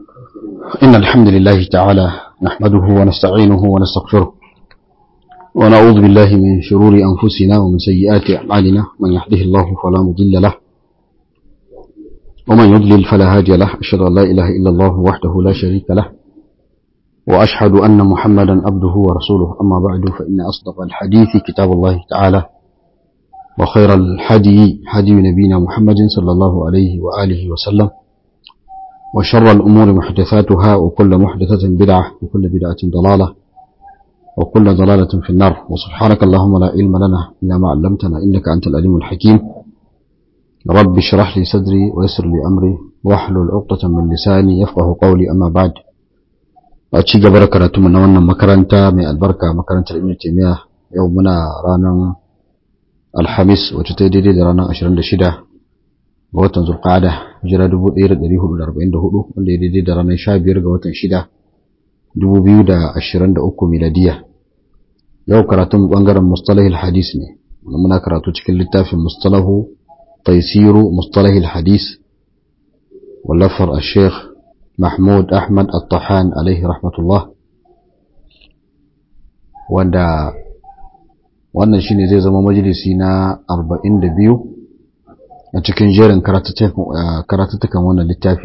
إن الحمد لله تعالى نحمده ونستعينه ونستغفره ونعوذ بالله من شرور أنفسنا ومن سيئات أعمالنا من يهده الله فلا مضل له ومن يضلل فلا هادي له أشهد أن لا إله إلا الله وحده لا شريك له وأشهد أن محمدا عبده ورسوله أما بعد فإن أصدق الحديث كتاب الله تعالى وخير الحدي حدي نبينا محمد صلى الله عليه وآله وسلم وشر الأمور محدثاتها وكل محدثة بدعة وكل بدعة ضلالة وكل ضلالة في النار وسبحانك اللهم لا علم لنا إلا ما علمتنا إنك أنت العليم الحكيم رب اشرح لي صدري ويسر لي أمري واحلل عقدة من لساني يفقه قولي أما بعد أتشي جبر كراتم من وانا مكرنتا من البركة مكرنتا ابن تيمية يومنا رانا الحميس وتتدي رانا أشرن شدة ga watan zulqa'ada hijira 1444 wanda ya daidai da ranar 15 ga watan 6 2023 miladiya yau karatun bangaren mustalahil hadis ne muna karatu cikin littafin mustalahu taisiru mustalahil hadis wallafar al-sheikh mahmud ahmad al-tahan alaihi rahmatullah wanda wannan shine zai zama majalisi na 42 a cikin jerin karatuttukan wannan littafi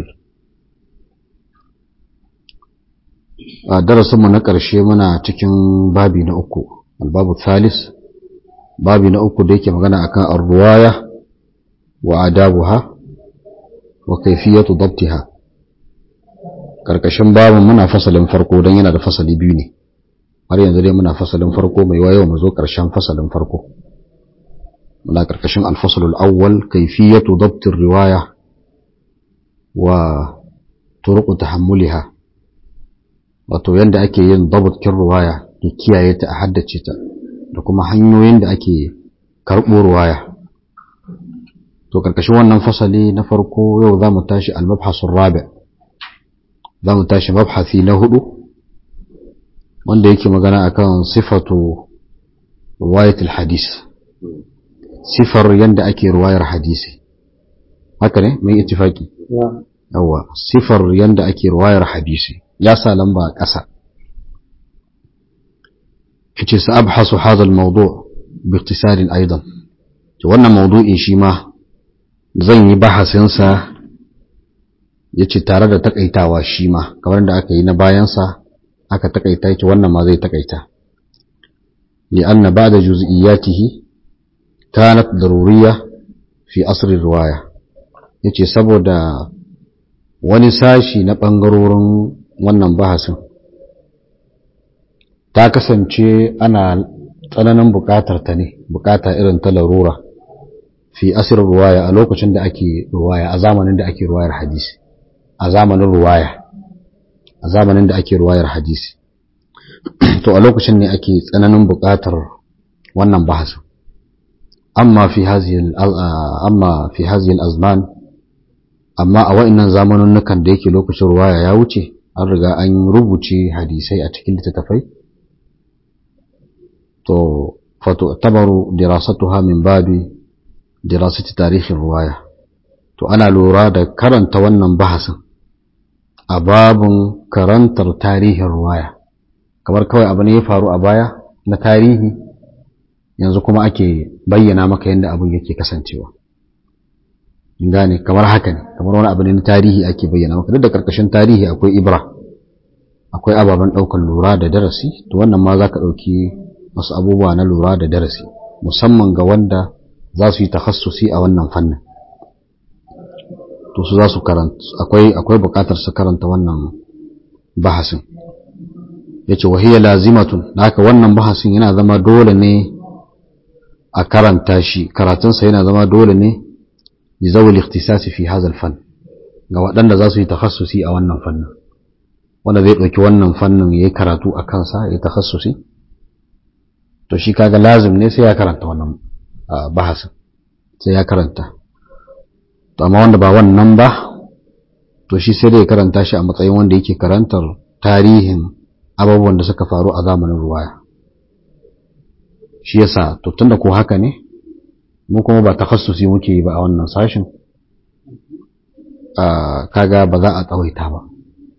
a darasinmu na ƙarshe muna cikin babi na uku albabu thalis babi na uku da yake magana akan arruwaya wa adabuha wa kaifiyatu dabtiha karkashin babin muna fasalin farko don yana da fasali biyu ne har yanzu dai muna fasalin farko mai wayo mu zo ƙarshen fasalin farko muna ƙarƙashin alfasalul awwal kaifiyatu dabtir riwaya wa turuqu tahammuliha wato yanda ake yin dabtkin riwaya da kiyaye ta a haddace ta da kuma hanyoyin da ake karɓo riwaya to ƙarƙashin wannan fasali na farko yau za mu tashi al-mabhasul rabi za mu tashi mabhasi na hudu wanda yake magana akan sifatu riwayatul hadis sifar yadda ake ruwayar hadisi haka ne mai ittifaki yawa sifar yadda ake ruwayar hadisi ya sa lamba a ƙasa yace sa abhasu hadha al-mawdu' bi ikhtisarin aidan to wannan mawdu'in shi ma zan yi bahasin sa yace tare da takaitawa shi ma kamar da aka yi na bayan sa aka takaita yace wannan ma zai takaita li anna ba'da juz'iyatihi كانت ضرورية في أصل الرواية yace saboda wani sashi na ɓangarorin wannan bahasin ta kasance ana tsananin buƙatar ta ne buƙata irin ta larura fi asir ruwaya a lokacin da ake ruwaya a zamanin da ake ruwayar hadisi a zamanin ruwaya a zamanin da ake ruwayar hadisi to a lokacin ne ake tsananin buƙatar wannan bahasin أما في هذه أما في هذه الأزمان أما أوائنا زمن نكن ديك لوكش رواية ياوتي أرجع أن ربوتي حديثي أتكل تتفي تو فتعتبر دراستها من باب دراسة تاريخ الرواية تو أنا لورا دا كرن تونن بحثا أباب كرنتر تاريخ الرواية kamar kawai abu ne ya faru a baya na tarihi yanzu kuma ake bayyana maka yadda abin yake kasancewa gane kamar haka ne kamar wani abu ne na tarihi ake bayyana maka duk da karkashin tarihi akwai ibra akwai ababen ɗaukar lura da darasi to wannan ma za ka ɗauki wasu abubuwa na lura da darasi musamman ga wanda za su yi takhassusi a wannan fannin to su za su karanta akwai akwai buƙatar su karanta wannan bahasin yace wahiya lazimatun haka wannan bahasin yana zama dole ne a karanta shi karatunsa yana zama dole ne li zawul ikhtisasi fi hadha fan ga waɗanda za su yi takhassusi a wannan fannin wanda zai ɗauki wannan fannin yayi karatu a kansa yayi takhassusi to shi kaga lazim ne sai ya karanta wannan bahasin sai ya karanta to amma wanda ba wannan ba to shi sai dai karanta shi a matsayin wanda yake karantar tarihin abubuwan da suka faru a zamanin ruwaya shi yasa to tunda ko haka ne mu kuma ba takhassusi muke yi ba a wannan sashin kaga ba za a tsawaita ba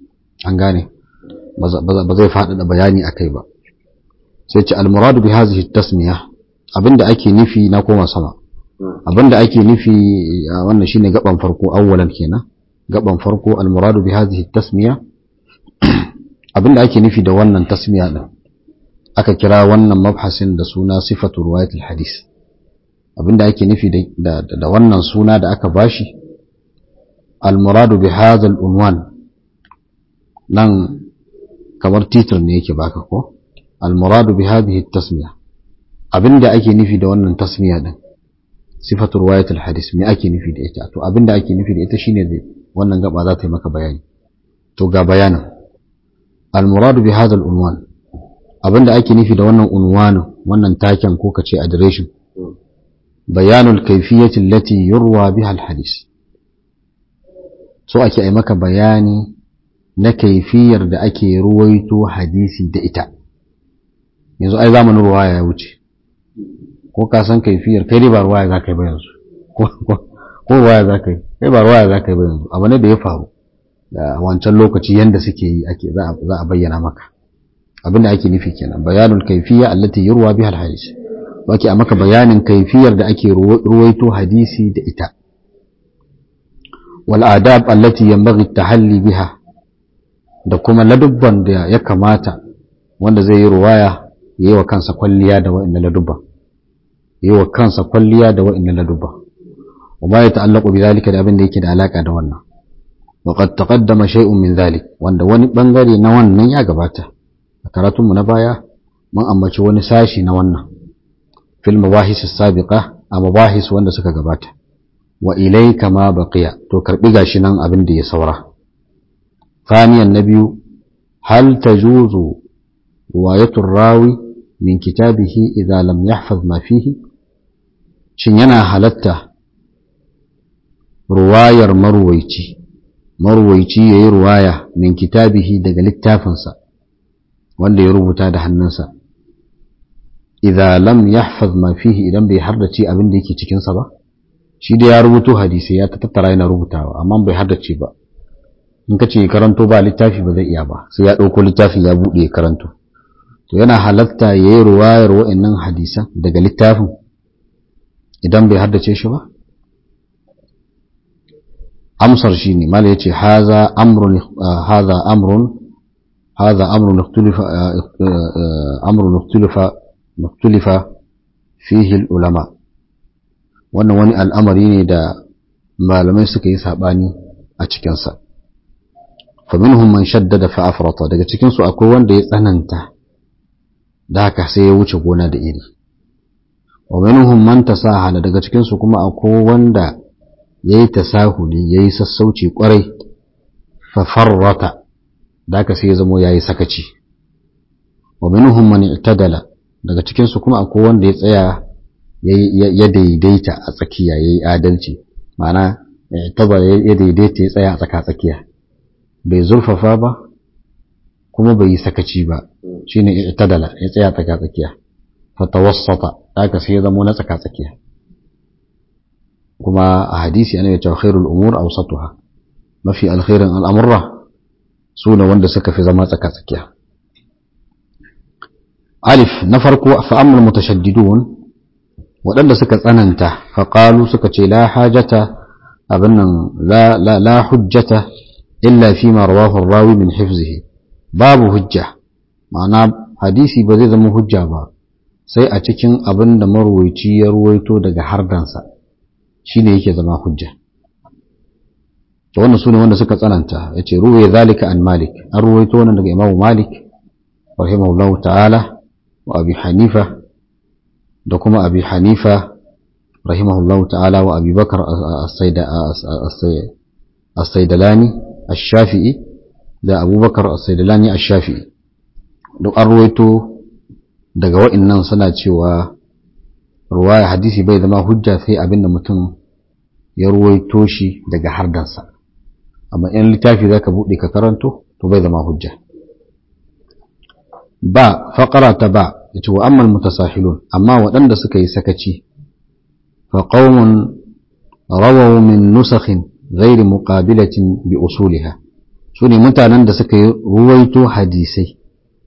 an gane ba zai faɗaɗa bayani a kai ba sai ce almuradu bi hazihi tasmiya abinda ake nufi na koma sama abinda ake nufi wannan shine gaban farko awwalan kenan gaban farko almuradu bi hazihi tasmiya abinda ake nufi da wannan tasmiya din aka kira wannan mabhasin da suna sifatu riwayatul hadis abinda ake nufi da da wannan suna da aka bashi almuradu bi hadha unwan nan kamar titir ne yake baka ko almuradu bi hadhihi tasmiya abinda ake nufi da wannan tasmiya din sifatu riwayatul hadis me ake nufi da ita to abinda ake nufi da ita shine wannan gaba za ta yi maka bayani to ga bayanin almuradu bi hadha unwan abinda ake nufi da wannan unwanin wannan taken ko kace adireshin bayanul kayfiyati allati yurwa biha alhadis so ake yi maka bayani na kaifiyar da ake ruwaito hadisi da ita yanzu ai zamanin ruwaya ya wuce ko ka san kaifiyar kai dai ba ruwaya za ka yi ba yanzu ko ruwaya za ka yi kai ba ruwaya za ka yi ba yanzu abu ne da ya faru da wancan lokaci yanda suke yi ake za a bayyana maka abin da ake nufi kenan bayanul kaifiya allati yurwa biha alhadis wake a maka bayanin kaifiyar da ake ruwaito hadisi da ita wal adab allati yanbaghi tahalli biha da kuma ladubban da ya kamata wanda zai yi ruwaya yi wa kansa kwalliya da wa'inda ladubba yi wa kansa kwalliya da wa'inda ladubba wa ma ya ta'allaqu bi zalika da abin da yake da alaka da wannan wa qad taqaddama shay'un min zalik wanda wani bangare na wannan ya gabata a karatun mu na baya mun ambaci wani sashi na wannan fil mabahis as-sabiqa a mabahis wanda suka gabata wa ilayka ma baqiya to karbi gashi nan abin da ya saura ثانيا النبي هل تجوز رواية الراوي من كتابه إذا لم يحفظ ما فيه شنينا هلتا رواية مرويتي مرويتي يي رواية من كتابه دقل التافنسا wanda ya rubuta da hannunsa idza lam yahfaz ma fihi idan bai hardace abin da yake cikin sa ba shi da ya rubuto hadisi ya ta tattara yana rubutawa amma bai hardace ba in ka ce karanto ba littafi ba zai iya ba sai ya ɗauko littafin ya buɗe ya karanto to yana halatta ya yi ruwayar wa'annan hadisan daga littafin idan bai haddace shi ba amsar shi ne mala ya ce haza amrun haza amrun haza amrun ikhtulifa amrun ikhtulifa ikhtulifa fihi ulama wannan wani al'amari ne da malamai suka yi sabani a cikinsa faminhum man shaddada fa afrata daga cikin su akwai wanda ya tsananta da haka sai ya wuce gona da iri wa minhum man tasahala daga cikin su kuma akwai wanda yayi tasahuli yayi sassauci kwarai fa farrata da haka sai ya zamo yayi sakaci wa minhum man i'tadala daga cikin su kuma akwai wanda ya tsaya ya daidaita a tsakiya yayi adalci ma'ana i'tadala ya daidaita ya tsaya a tsaka tsakiya bai zurfafa ba kuma bai yi sakaci ba shine i'tadala ya tsaya tsaka tsakiya fatawassata haka sai ya zama na tsaka tsakiya kuma a hadisi ana cewa khairul umur awsatuha mafi alkhairin al'amurra su ne wanda suka fi zama tsaka tsakiya alif na farko fa amul mutashaddidun waɗanda suka tsananta fa qalu suka ce la hajata abin nan la la la hujjata illa fi ma rawahu rawi min hifzihi babu hujja ma'ana hadisi ba zai zama hujja ba sai a cikin abin da marwaici ya ruwaito daga hardansa shine yake zama hujja to wannan sune wanda suka tsananta yace ruwaya zalika an malik an ruwaito wannan daga imamu malik rahimahullahu ta'ala wa abi hanifa da kuma abi hanifa rahimahullahu ta'ala wa abi bakar as-saidalani ash-shafi'i da abubakar as-saidalani ash-shafi'i duk an ruwaito daga wa'annan suna cewa ruwaya hadisi bai zama hujja sai abinda mutum ya ruwaito shi daga hardansa amma in littafi zaka bude ka karanto to bai zama hujja ba faqara ta ba yace wa ammal mutasahilun amma waɗanda suka yi sakaci fa qaumun rawaw min nusakhin ghairi muqabilatin bi usuliha su ne mutanen da suka yi ruwaito hadisai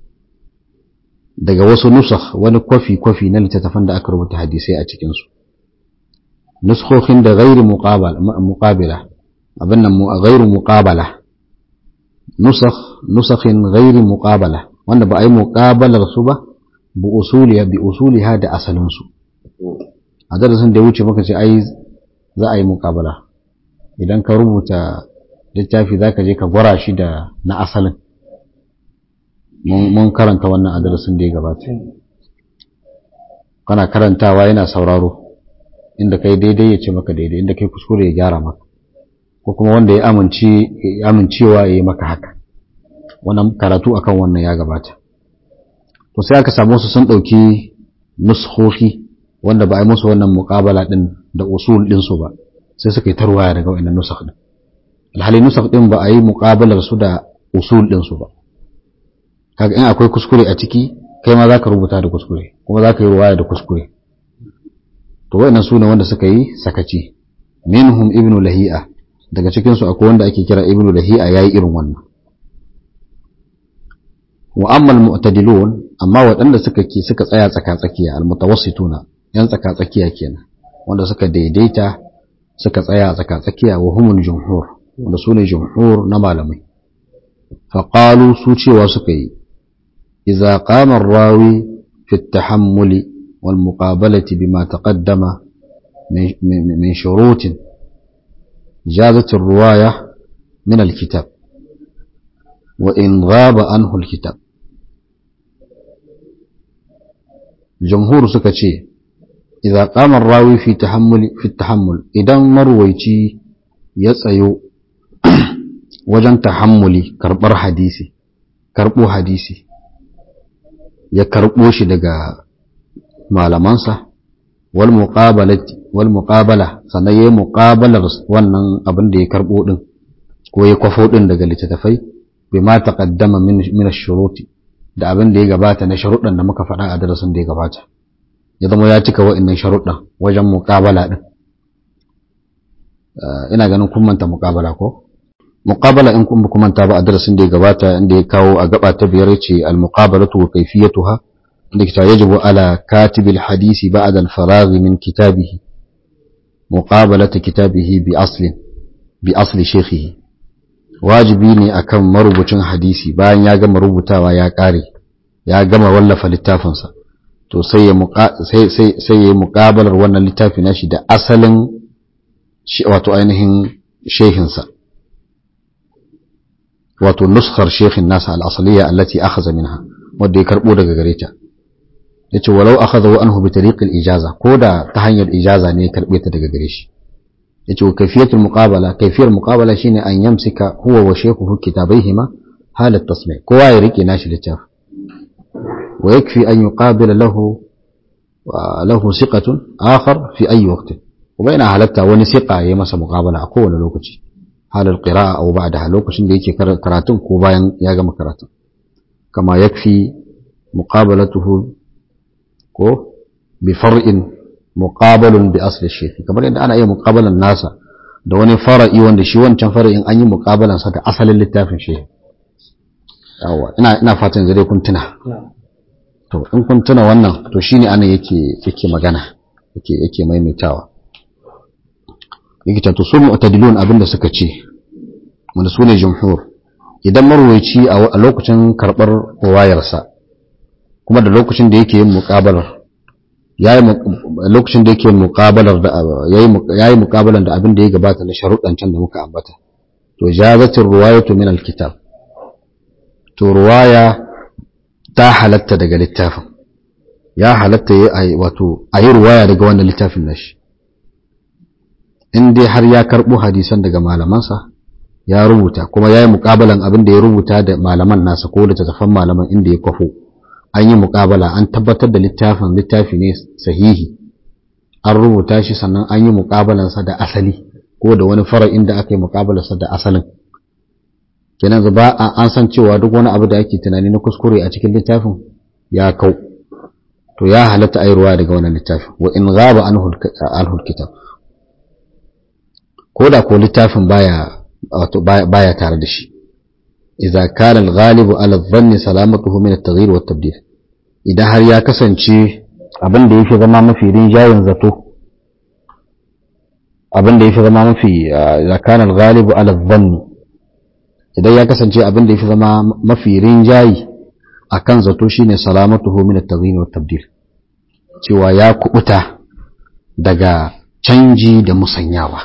daga wasu nusakh wani kwafi-kwafi na littattafan da aka rubuta hadisai a cikinsu nuskhokin da gairi muqabila abin nan gairu muqabala nusakh nusakhin gairi muqabala wanda ba a yi muqabalar su ba bi usuliha bi usuliha da asalin su a darasin da ya wuce muka ce ai za a yi muqabala idan ka rubuta littafi zaka je ka gwara shi da na asalin mun karanta wannan a darasin da ya gabata kana karantawa yana sauraro inda kai daidai ya ce maka daidai inda kai kuskure ya gyara maka ko kuma wanda ya amince amincewa ya yi maka haka wannan karatu akan wannan ya gabata to sai aka samu su sun ɗauki nuskhohi wanda ba a yi musu wannan muƙabala ɗin da usul ɗinsu ba sai suka yi tarwaya daga wannan nusakh ɗin alhali nusakh ɗin ba a yi muƙabalar su da usul ɗinsu ba kaga in akwai kuskure a ciki kai ma zaka rubuta da kuskure kuma zaka yi ruwaya da kuskure to wayannan sune wanda suka yi sakaci minhum ibnu lahi'a daga cikin su akwai wanda ake kira ibnu lahi'a yayi irin wannan wa amma almu'tadilun amma waɗanda suka ke suka tsaya tsaka tsakiya almutawassituna yan tsaka tsakiya kenan wanda suka daidaita suka tsaya tsaka tsakiya wa humul jumhur wanda sune jumhur na malamai faqalu su cewa suka yi إذا قام الراوي في التحمل والمقابلة بما تقدم من شروط جازت الرواية من الكتاب وإن غاب عنه الكتاب جمهور سكتشي إذا قام الراوي في تحمل في التحمل إذا مرويتي يسأيو وجن تحملي كربر حديثي كربو حديثي ya karɓo shi daga malamansa wal muqabala sannan ya yi muqabalar wannan abin da ya karɓo ɗin ko ya kwafo ɗin daga littattafai bai ma taƙaddama min shuruti da abin da ya gabata na sharuɗan da muka faɗa a darasin da ya gabata ya zama ya cika wa'innan sharuɗan wajen muqabala ɗin ina ganin kun manta muqabala ko muqabala in kun manta ba a darasin da ya gabata inda ya kawo a gaba ta biyar ce al muqabalatu wa kayfiyatuha inda kita yajibu ala katibil hadisi ba'da al faragh min kitabihi muqabalata kitabihi bi aslin bi asli shaykhihi wajibi ne akan marubucin hadisi bayan ya gama rubutawa ya kare ya gama wallafa littafinsa to sai ya sai sai sai ya muqabalar wannan littafi nashi da asalin wato ainihin shehinsa wato nuskar shekhin nasa al'asaliya allati akhadha minha wanda ya karbo daga gare ta yace walau akhadhahu anhu bi tariq al-ijaza ko da ta hanyar ijaza ne ya karbe ta daga gare shi yace wa kayfiyatul muqabala kayfiyar muqabala shine an yamsika huwa wa shaykhuhu kitabaihima halat tasmi' kowa ya rike nashi littafi wa yakfi an yuqabila lahu lahu siqatun akhar fi ayi waqtin kuma yana halatta wani siqa ya masa muqabala a kowane lokaci halar qira'a aw ba'daha lokacin da yake karatun ko bayan ya gama karatun kama yakfi muqabalatuhu ko bi far'in muqabalun bi asli shaykh kamar yadda ana iya muqabalan nasa da wani fara'i wanda shi wancan fara'in an yi muqabalan sa da asalin littafin shaykh yawa ina ina fatan zai kun tuna to in kun tuna wannan to shine ana yake yake magana yake yake maimaitawa yake to su mu'tadilun abinda suka ce wanda su ne jumhur idan marwaici a lokacin karɓar wayarsa kuma da lokacin da yake yin muƙabalar yayi lokacin da yake yin muƙabalar da yayi muƙabalar da abin da ya gabata na sharuɗan can da muka ambata to jazatir ruwayatu min alkitab to ruwaya ta halatta daga littafin ya halatta yi wato ayi ruwaya daga wannan littafin nashi in dai har ya karɓo hadisan daga malamansa ya rubuta kuma ya yi muƙabalan abin da ya rubuta da malaman nasa ko da tattafan malaman inda ya kwafo an yi muƙabala an tabbatar da littafin littafi ne sahihi an rubuta shi sannan an yi muƙabalansa da asali ko da wani fara inda aka yi muƙabalarsa da asalin kenan ba an san cewa duk wani abu da ake tunani na kuskure a cikin littafin ya kau to ya halatta ayarwa daga wannan littafin wa in ghaba anhu kitab ko da ko littafin baya wato baya tare da shi idza kana al-ghalibu ala dhanni salamatuhu min at-taghyir wa at-tabdil idan har ya kasance abin da yake zama mafi rinjayen zato abin da yafi zama mafi idza kana al-ghalibu ala dhanni idan ya kasance abin da yafi zama mafi rinjayi akan zato shine salamatuhu min at-taghyir wa at-tabdil cewa ya kubuta daga canji da musanyawa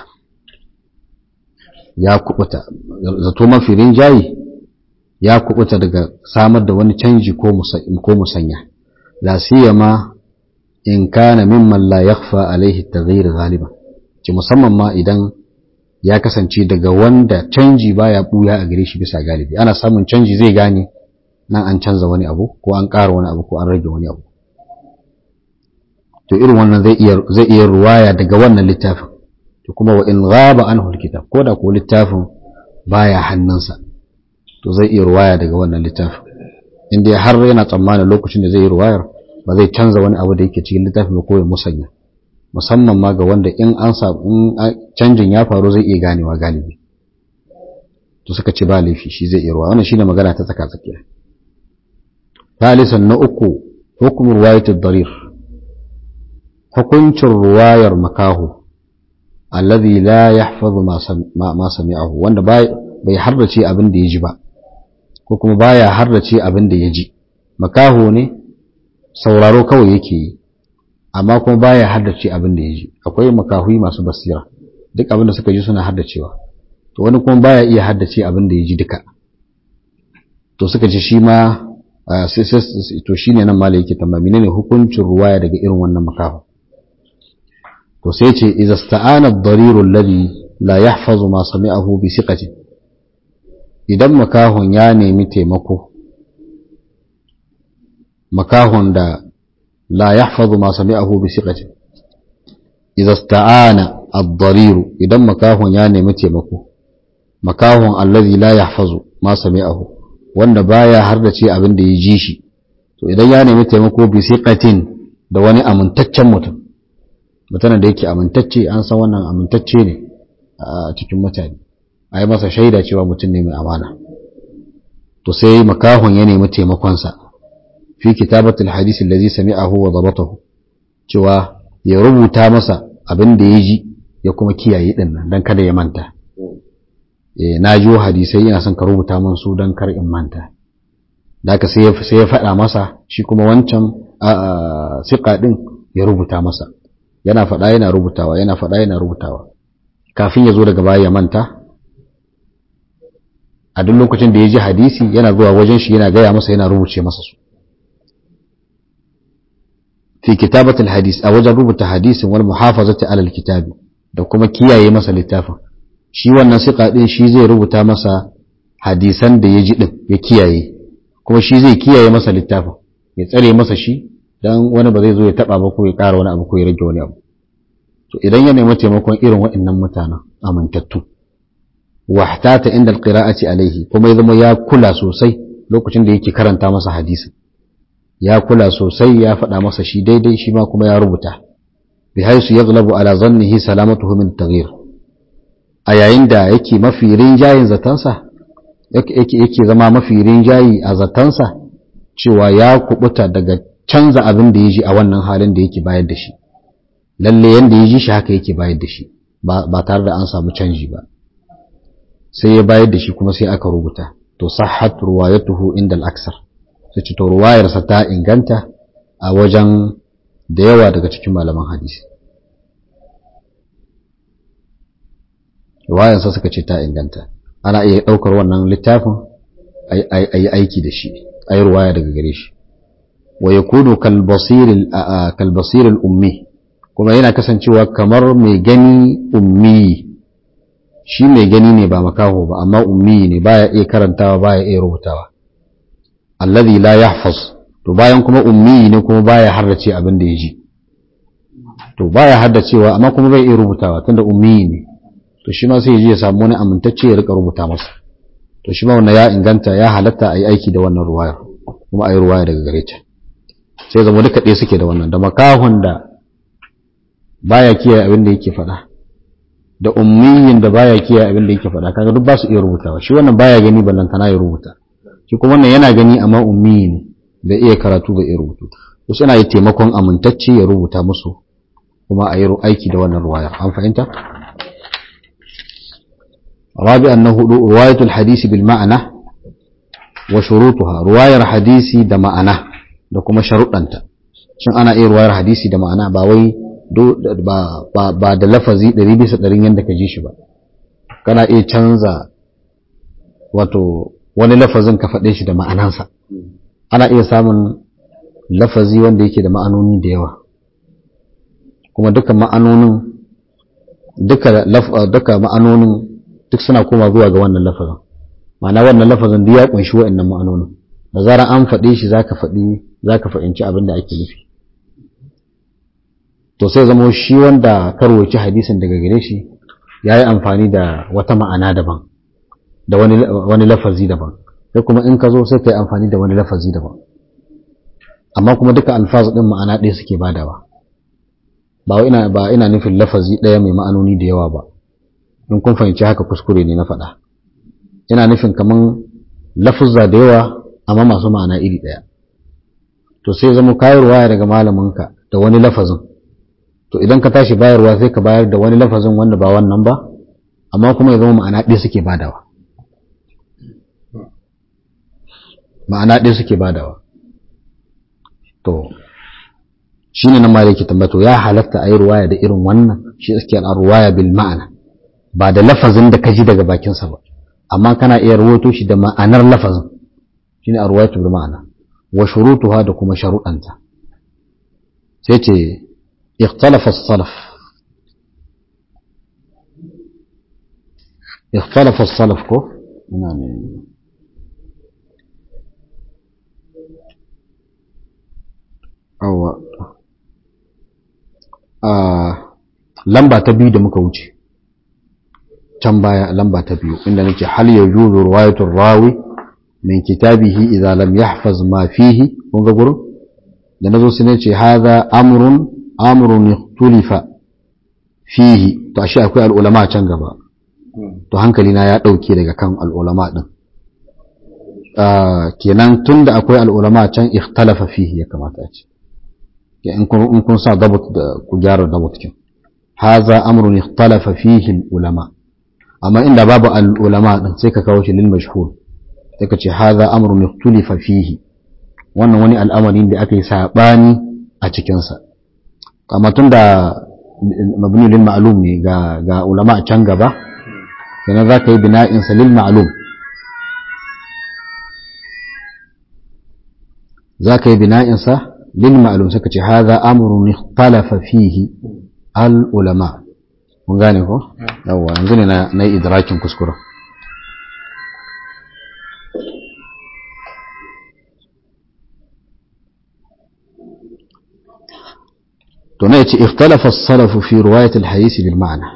ya kubuta zato mafi rinjayi ya kubuta daga samar da wani canji ko musanya la siyama in kana mimman la yakhfa alaihi taghyir ghaliban ci musamman ma idan ya kasance daga wanda canji baya buya a gare shi bisa galibi ana samun canji zai gane nan an canza wani abu ko an ƙara wani abu ko an rage wani abu to irin wannan zai iya zai iya ruwaya daga wannan littafin to kuma wa in ghaba anhu alkitab ko da ko littafin baya hannunsa to zai iya ruwaya daga wannan littafin inda har yana tsammanin lokacin da zai yi ruwayar ba zai canza wani abu da yake cikin littafin ba ko ya musanya musamman ma ga wanda in an sa in canjin ya faru zai iya ganewa galibi to suka ce ba laifi shi zai iya ruwa wannan shine magana ta tsaka tsakiya ثالثا na uku hukum ruwayat ad-darir hukuncin ruwayar makahu alladhi la yahfazu ma sami'ahu wanda bai harrace abin da ya ji ba ko kuma baya harrace abin da ya ji makaho ne sauraro kawai yake yi amma kuma baya haddace abin da ya ji akwai makahui masu basira duk abin da suka ji suna haddacewa to wani kuma baya iya haddace abin da ya ji duka to suka ce shi ma to shine nan malai yake tambaya menene hukuncin ruwaya daga irin wannan makaho to sai ce idza sta'ana ad-darir alladhi la yahfazu ma sami'ahu bi siqatin idan makahon ya nemi taimako makahon da la yahfazu ma sami'ahu bi siqatin idza sta'ana ad-darir idan makahon ya nemi taimako makahon alladhi la yahfazu ma sami'ahu wanda baya har da ce abin da ya ji shi to idan ya nemi taimako bi siqatin da wani amintaccen mutum mutanen da yake amintacce an san wannan amintacce ne a cikin mutane a yi masa shaida cewa mutum ne mai amana to sai makahon ya nemi taimakonsa fi kitabatul hadisi allazi sami'ahu wa dabatahu cewa ya rubuta masa abin da ya ji ya kuma kiyaye din nan dan kada ya manta eh na ji hadisai ina son ka rubuta min su dan kar in manta daka sai sai ya faɗa masa shi kuma wancan siƙa din ya rubuta masa yana faɗa yana rubutawa yana faɗa yana rubutawa kafin ya zo daga baya ya manta a duk lokacin da ya ji hadisi yana zuwa wajen shi yana gaya masa yana rubuce masa su fi kitabatul hadis a wajen rubuta hadisin wal muhafazati alal kitabi da kuma kiyaye masa littafin shi wannan siqa din shi zai rubuta masa hadisan da ya ji din ya kiyaye kuma shi zai kiyaye masa littafin ya tsare masa shi dan wani ba zai zo ya taba ba ko ya ƙara wani abu ko ya rage wani abu to idan ya nemi taimakon irin waɗannan mutanen amintattu wahtata inda alqira'ati alaihi kuma ya zama ya kula sosai lokacin da yake karanta masa hadisi ya kula sosai ya faɗa masa shi daidai shi ma kuma ya rubuta bi haisu yaghlabu ala zannihi salamatuhu min taghyir a yayin da yake mafi rinjayin zatansa yake yake zama mafi rinjayi a zatansa cewa ya kubuta daga canza abin da ya ji a wannan halin da yake bayar da shi lalle yanda ya ji shi haka yake bayar da shi ba tare da an samu canji ba sai ya bayar da shi kuma sai aka rubuta to sahhat ruwayatuhu inda al-aksar sai ce to ruwayarsa ta inganta a wajen da yawa daga cikin malaman hadisi ruwayarsa suka ce ta inganta ana iya ɗaukar wannan littafin a yi aiki da shi a yi ruwaya daga gare shi wa ya kudu kalbasirin ummi kuma yana kasancewa kamar mai gani ummi shi mai gani ne ba makaho ba amma ummi ne baya iya karantawa baya iya rubutawa alladhi la yahfaz to bayan kuma ummi ne kuma baya haddace abin da ya ji to baya haddacewa amma kuma bai iya rubutawa tunda ummi ne to shi ma sai ya je ya samu wani amintacce ya rika rubuta masa to shi ma wannan ya inganta ya halatta a yi aiki da wannan ruwaya kuma a yi ruwaya daga gare ta sai zama duka ɗaya suke da wannan da makahon da baya kiyaye abin da yake faɗa da ummiyin da baya kiyaye abin da yake faɗa kaga duk ba su iya rubutawa shi wannan baya gani ballantana ya rubuta shi kuma wannan yana gani amma ummiyi ne bai iya karatu bai iya rubutu to suna yi taimakon amintacce ya rubuta musu kuma a yi aiki da wannan ruwaya an fahimta رابعا أنه رواية الحديث بالمعنى وشروطها رواية حديثي da ma'ana da kuma sharuɗanta shin ana iya ruwayar hadisi da ma'ana ba wai ba da lafazi ɗari bisa ɗarin yadda ka ji shi ba kana iya canza wato wani lafazin ka faɗe shi da ma'anansa ana iya samun lafazi wanda yake da ma'anoni da yawa kuma duka ma'anonin duka ma'anonin duk suna koma zuwa ga wannan lafazin ma'ana wannan lafazin duk ya kunshi wa'annan ma'anonin da zarar an faɗe shi zaka faɗi zaka fahimci abin da ake nufi to sai zama shi wanda karwaci hadisin daga gare shi ya yi amfani da wata ma'ana daban da wani lafazi daban sai kuma in ka zo sai ka yi amfani da wani lafazi daban amma kuma duka alfaz ɗin ma'ana ɗaya suke badawa ba ina ba ina nufin lafazi ɗaya mai ma'anoni da yawa ba in kun fahimci haka kuskure ne na faɗa ina nufin kaman lafuzza da yawa amma masu ma'ana iri ɗaya to sai zama kayarwa daga malaminka da wani lafazin to idan ka tashi bayarwa sai ka bayar da wani lafazin wanda ba wannan ba amma kuma ya zama ma'ana ɗaya suke badawa ma'ana ɗaya suke badawa to shi ne na ma yake tambato ya halatta a yi ruwaya da irin wannan shi suke a ruwaya bil ma'ana ba da lafazin da ka ji daga bakinsa ba amma kana iya rawato shi da ma'anar lafazin shi ne a ruwayatu bil ma'ana wa shurutuha da kuma sharuɗanta sai ce ikhtalafa salaf ikhtalafa salaf ko ina ne awa lamba ta biyu da muka wuce can baya lamba ta biyu inda nake hal yajuzu riwayatul rawi min kitabihi idza lam yahfaz ma fihi kun ga gurin da nazo sai nace hadha amrun amrun ikhtulifa fihi to ashe akwai al'ulama can gaba to hankali na ya dauke daga kan al'ulama din kenan tunda akwai al'ulama can ikhtalafa fihi ya kamata a ce in kun sa dabut da ku gyara dabut kin haza amrun ikhtalafa fihi ulama amma inda babu al ulama din sai ka kawo shi lil mashhur sai ka ce haza amrun ikhtalafa fihi wannan wani al'amari da aka yi sabani a cikin sa amma tunda mabni lil ma'lum ne ga ga ulama a can gaba kenan za ka yi bina'in sa lil ma'lum za ka yi bina'in sa للمعلوم سكتي هذا أمر اختلف فيه العلماء mun gane ko yawwa yanzu ne na yi idrakin kuskura to na yace ikhtalafa as-salaf fi riwayat al-hadith bil ma'na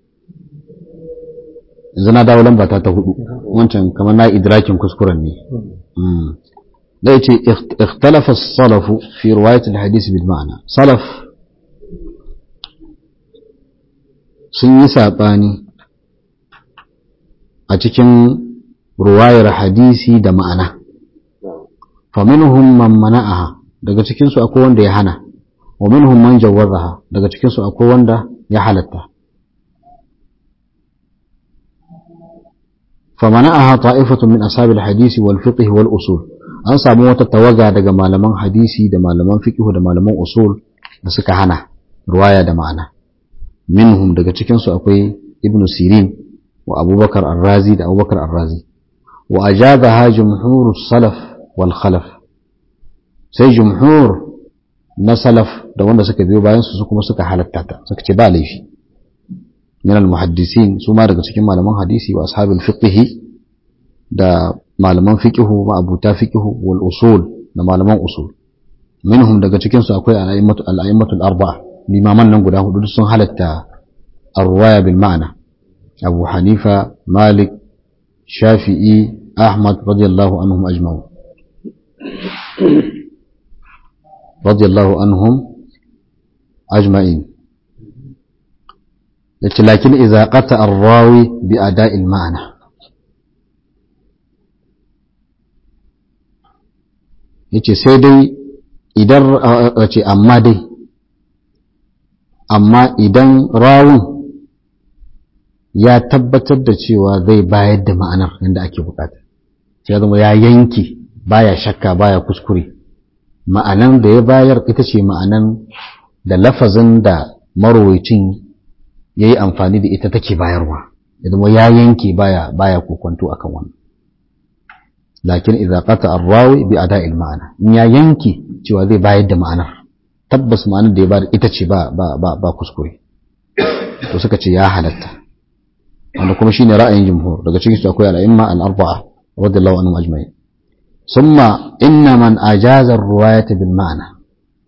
yanzu na dawo lamba ta ta hudu wancan kamar na idrakin kuskuren ne da yace ikhtalafa as-salaf fi riwayat al-hadith bil ma'na salaf sun yi sabani a cikin ruwayar hadisi da ma'ana faminhum man mana'aha daga cikin su akwai wanda ya hana wa minhum man jawwazaha daga cikin su akwai wanda ya halatta فمنعها طائفة من أصحاب الحديث والفقه والأصول an samu wata tawaga daga malaman hadisi da malaman fiqh da malaman usul da suka hana ruwaya da ma'ana minhum daga cikin su akwai ibn sirin wa abubakar ar-razi da abubakar ar-razi wa ajabaha jumhur salaf wal khalaf sai jumhur na salaf da wanda suka biyo bayan su kuma suka halatta ta suka ce ba laifi min al-muhaddisin su ma daga cikin malaman hadisi wa ashabil fiqh da malaman fiqihu ma abuta fiqihu wal usul da malaman usul minhum daga cikin su akwai al-a'immatul arba'a limaman nan guda hudu sun halatta ar-ruwaya bil ma'na Abu Hanifa Malik Shafi'i Ahmad radiyallahu anhum ajma'un radiyallahu anhum ajma'in yace lakin idza qata ar-rawi bi ada'il ma'ana yace sai dai idan ce amma dai amma idan rawun ya tabbatar da cewa zai bayar da ma'anar yadda ake bukata ya zama ya yanki baya shakka baya kuskure ma'anan da ya bayar ita ce ma'anan da lafazin da marowacin ya yi amfani da ita take bayarwa ya zama ya yanke baya baya kokonto akan wannan lakin idza qata ar-rawi bi ada'il ma'ana in ya yanke cewa zai bayar da ma'anar tabbas ma'anar da ya bayar ita ce ba ba ba, ba kuskure to suka ce ya halatta wanda kuma shine ra'ayin jumhur daga cikin su akwai al-a'imma al-arba'a radiyallahu anhum ajma'in summa inna man ajaza ar-riwayata bil ma'na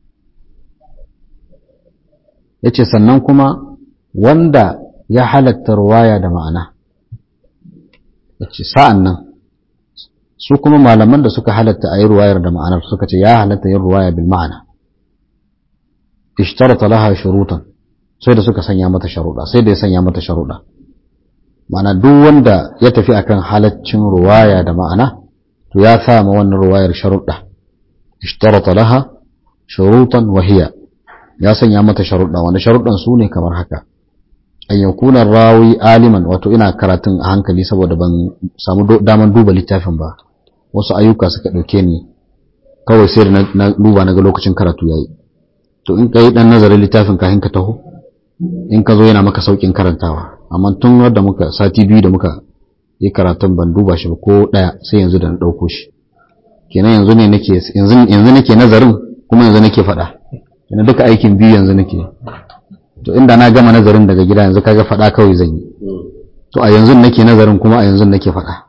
yace sannan kuma wanda ya halatta ruwaya da ma'ana yace sa'an nan su kuma malaman da suka halatta a yi ruwayar da ma'anar suka ce ya halatta yin ruwaya bil ma'ana ishtarata laha shurutan sai da suka sanya mata sharuɗa sai da ya sanya mata sharuɗa ma'ana duk wanda ya tafi akan halaccin ruwaya da ma'ana to ya sa ma wannan ruwayar sharuɗa ishtarata laha shurutan wa hiya ya sanya mata sharuɗa wanda sharuɗan su ne kamar haka an yakuna rawi aliman wato ina karatun a hankali saboda ban samu daman duba littafin ba wasu ayyuka suka ɗauke ni kawai sai da na duba na ga lokacin karatu yayi to in ka yi ɗan nazarin littafin kafin ka taho in ka zo yana maka sauƙin karantawa amma tun wadda muka sati biyu da muka yi karatun ban duba shi ba ko ɗaya sai yanzu da na ɗauko shi kenan yanzu ne nake yanzu nake nazarin kuma yanzu nake faɗa kenan duka aikin biyu yanzu nake to inda na gama nazarin daga gida yanzu kaga faɗa kawai zan yi to a yanzu nake nazarin kuma a yanzu nake faɗa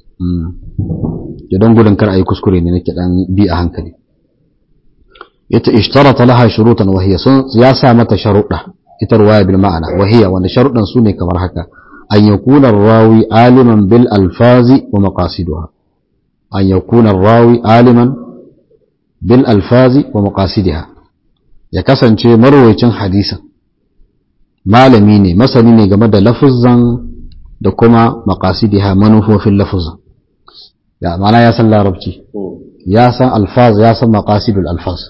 idan gudun kar a yi kuskure ne nake dan bi a hankali ita ishtarata laha shurutan wahiya sun ya sa mata sharuɗa ita ruwaya bil ma'ana wahiya wanda sharuɗan su ne kamar haka an yakuna rawi aliman bil alfazi wa maqasiduha an yakuna rawi aliman bil alfazi wa maqasidiha ya kasance marwayacin hadisin malami ne masani ne game da lafuzan da kuma maqasidiha manufofin lafuzan ya mana ya san larabci ya san alfaz ya san maqasidul alfaz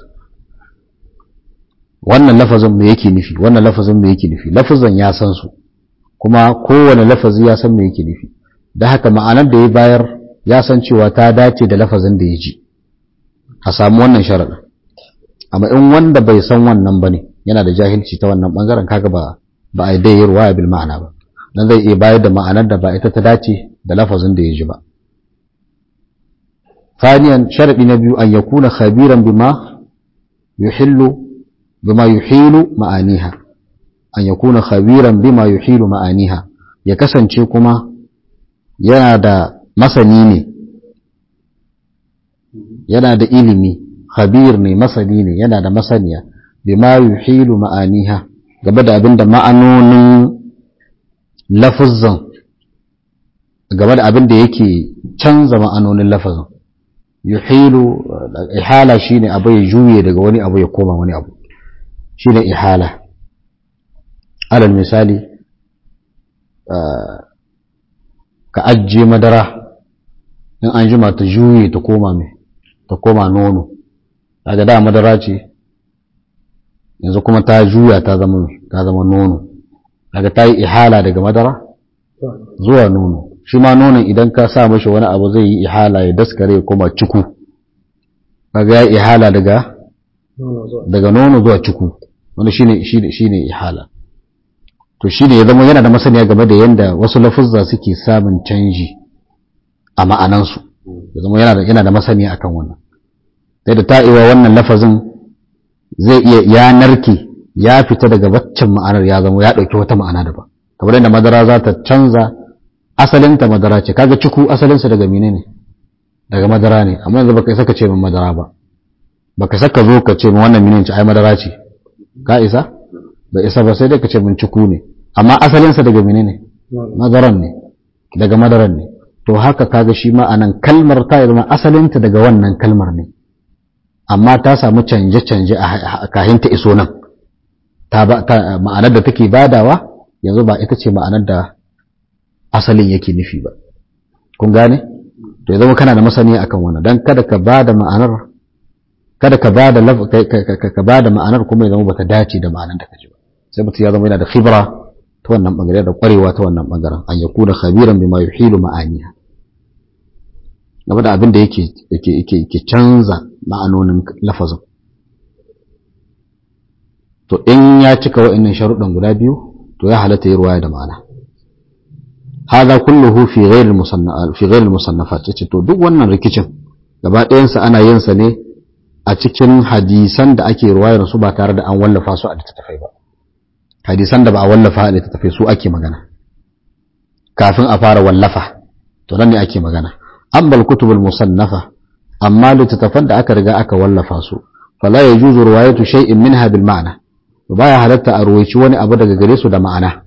wannan lafazin me yake nufi wannan lafazin me yake nufi lafazan ya san su kuma kowane lafazi ya san me yake nufi da haka ma'anar da ya bayar ya san cewa ta dace da lafazin da ya ji a samu wannan sharaɗin amma in wanda bai san wannan bane yana da jahilci ta wannan bangaren kaga ba ba a dai ruwaya bil ma'ana ba dan zai iya bayar da ma'anar da ba ita ta dace da lafazin da ya ji ba ثانيا شرط نبي أن يكون خبيرا بما يحل بما يحيل معانيها أن يكون خبيرا بما يحيل معانيها يكسن كما ينادى مسنيني ينادى إلمي خبيرني مسنيني ينادى مسنيا بما يحيل معانيها gaba da abin da ma'anonin lafazan gaba da abin da yake canza ma'anonin lafazan yuhilu ihala shine abu ya juye daga wani abu ya koma wani abu shine ihala alal misali ka ajiye madara in an jima ta juye ta koma mai ta koma nono daga da madara ce yanzu kuma ta juya ta zama ta zama nono daga ta yi ihala daga madara zuwa nono shi ma nonon idan ka sa mashi wani abu zai yi ihala ya daskare ya koma ciku kaga ya ihala daga daga nono zuwa ciku wanda shine shine shine ihala to shine ya zama yana da masaniya game da yanda wasu lafuzza suke samun canji a ma'anansu ya zama yana da yana da masaniya akan wannan sai da ta'iwa wannan lafazin zai iya ya narke ya fita daga waccan ma'anar ya zama ya dauki wata ma'ana daban kamar yadda madara za ta canza asalinta madara ce kaga ciku asalinsa daga mine ne daga madara ne amma yanzu baka isa ka ce min madara ba baka saka zo ka ce min wannan mine ce ai madara ce ka isa ba isa ba sai dai ka ce min ciku ne amma asalinsa daga mine ne madaran ne daga madaran ne to haka kaga shi ma anan kalmar ta zama asalinta daga wannan kalmar ne amma ta samu canje-canje a kahin ta iso nan ta ma'anar da take badawa yanzu ba ita ce ma'anar da asalin yake nufi ba kun gane to ya zama kana da masaniya akan wannan dan kada ka ba da ma'anar kada ka ba da ka ba da ma'anar kuma ya zama bata dace da ma'anar da kaji ba sai mutum ya zama yana da khibra ta wannan bangare da kwarewa ta wannan bangaren an yakuna khabiran bima yuhilu ma'aniha game da abin da yake yake canza ma'anonin lafazin to in ya cika wa'annan sharuɗan guda biyu to ya halatta yi ruwaya da ma'ana hada kulluhu fi ghairi fi ghairi musannafat yace to duk wannan rikicin gaba ɗayan sa ana yin sa ne a cikin hadisan da ake ruwayar su ba tare da an wallafa su a littattafai ba hadisan da ba a wallafa a littattafai su ake magana kafin a fara wallafa to nan ne ake magana ambal kutubul musannafa amma littattafan da aka riga aka wallafa su fala yajuzu riwayatu shay'in minha bil ma'na baya halatta a ruwaici wani abu daga gare su da ma'ana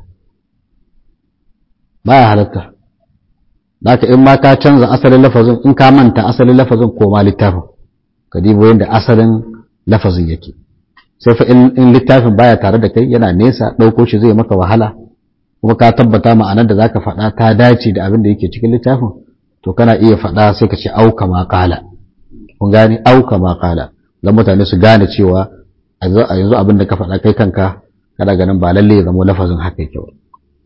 baya halatta Daka in ma ka canza asalin lafazin in ka manta asalin lafazin ko ma littafin ka dibo yadda asalin lafazin yake sai fa in littafin baya tare da kai yana nesa ɗauko shi zai maka wahala kuma ka tabbata ma'anar da zaka faɗa ta dace da abin da yake cikin littafin to kana iya faɗa sai ka ce auka ma qala kun gane auka ma qala dan mutane su gane cewa a yanzu abin da ka faɗa kai kanka kana ganin ba lalle ya zama lafazin haka yake ba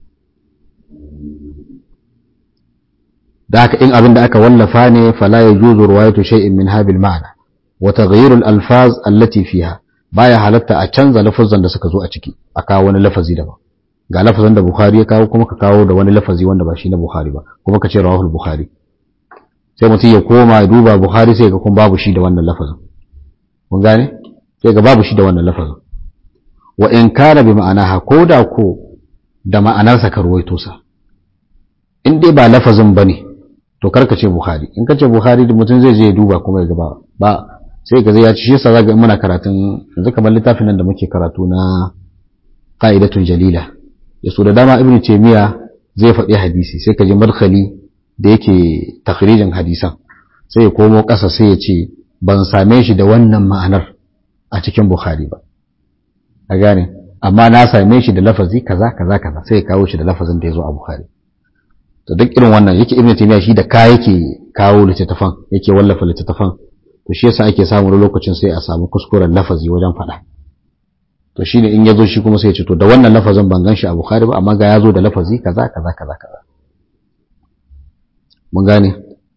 da haka in abin da aka wallafa ne fala yajuzu riwayatu shay'in min habil ma'na wa taghyir al alfaz allati fiha baya halatta a canza lafazan da suka zo a ciki a kawo wani lafazi daban ga lafazin da bukhari ya kawo kuma ka kawo da wani lafazi wanda ba shi na bukhari ba kuma ka ce rawahul bukhari sai mutum ya koma ya duba bukhari sai ga kun babu shi da wannan lafazin kun gane sai ga babu shi da wannan lafazin wa in kana bi ma'anaha ko da ko da ma'anarsa ka ruwaito sa in dai ba lafazin bane to karka ce bukhari in ka ce bukhari da mutum zai je ya duba kuma ya ga ba sai ka zai ya ci shi yasa zaga in muna karatun yanzu kamar littafin nan da muke karatu na qa'idatun jalila ya so da dama ibnu taymiya zai faɗi hadisi sai ka ji madkhali da yake takhrijin hadisan sai ya komo ƙasa sai ya ce ban same shi da wannan ma'anar a cikin bukhari ba a gane amma na same shi da lafazi kaza kaza kaza sai ya kawo shi da lafazin da ya zo a bukhari to duk irin wannan yake ibnu taymiya shi da ka yake kawo littattafan yake wallafa littattafan to shi yasa ake samu lokacin sai a samu kuskuren lafazi wajen faɗa to shine in yazo shi kuma sai ya ce to da wannan lafazin ban gan shi a bukhari ba amma ga yazo da lafazi kaza kaza kaza kaza mun gane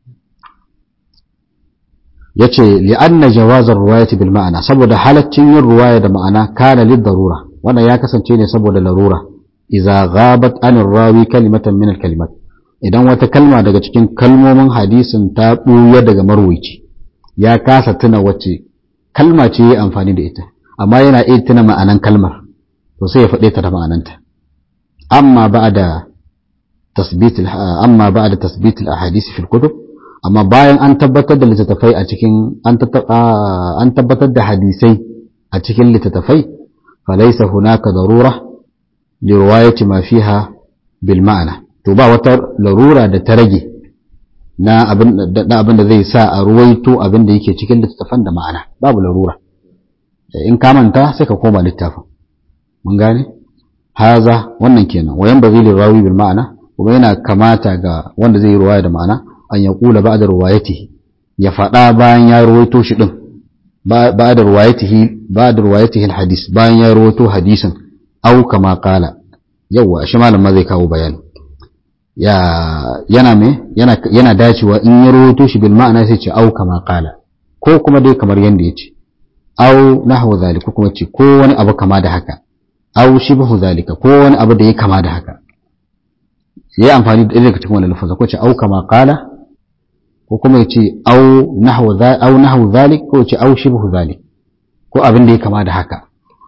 yace li'anna jawaz ar-riwayati bil ma'ana saboda halaccin yin ruwaya da ma'ana kana lid darura wannan ya kasance ne saboda larura idza ghabat an rawi kalimatan min al-kalimat idan wata kalma daga cikin kalmomin hadisin ta buya daga marwaci ya kasa tuna wacce kalma ce ya amfani da ita amma yana iya tuna ma'anan kalmar to sai ya faɗe ta da ma'ananta amma ba'da tasbit amma ba'da tasbit al-ahadith fi al-kutub amma bayan an tabbatar da littattafai a cikin an tabbatar da hadisai a cikin littattafai falaysa hunaka darura li riwayati ma fiha bil ma'ana to ba wata larura da ta rage na abin da zai sa a ruwaito abin da yake cikin littattafan da ma'ana babu larura in ka manta sai ka koma littafin mun gane haza wannan kenan wayan ba zai rawi bil ma'ana kuma yana kamata ga wanda zai yi ruwaya da ma'ana an ya kula ba da ruwayatihi ya faɗa bayan ya ruwaito shi din ba da ruwayatihi ba da ruwayatihi hadis bayan ya ruwaito hadisin au kama kala yawa shi malam ma zai kawo bayani ya yana me yana yana dacewa in ya rawaito shi bil ma'ana sai ce au kama qala ko kuma dai kamar yanda yace au nahwu zalika kuma ce ko wani abu kama da haka au shibhu zalika ko wani abu da ya kama da haka yayi amfani da daga cikin wannan lafaza ko ce au kama qala ko kuma yace au nahwu au nahwu zalik ko ce au shibhu zalik ko abin da ya kama da haka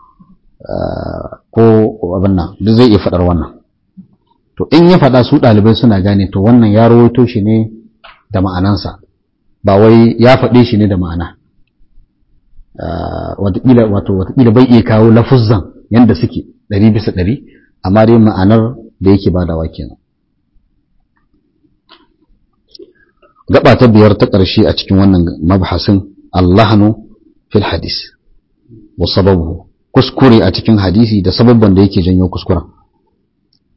ko abin nan duk zai iya fadar wannan to in ya faɗa su ɗalibai suna gane to wannan ya rawaito shi ne da ma'anansa ba wai ya faɗe shi ne da ma'ana watakila wato watakila bai iya kawo lafuzzan yanda suke ɗari bisa ɗari amma dai ma'anar da yake badawa kenan gaba ta biyar ta ƙarshe a cikin wannan mabhasin allahanu fil hadis wa sababu kuskure a cikin hadisi da sababban da yake janyo kuskuren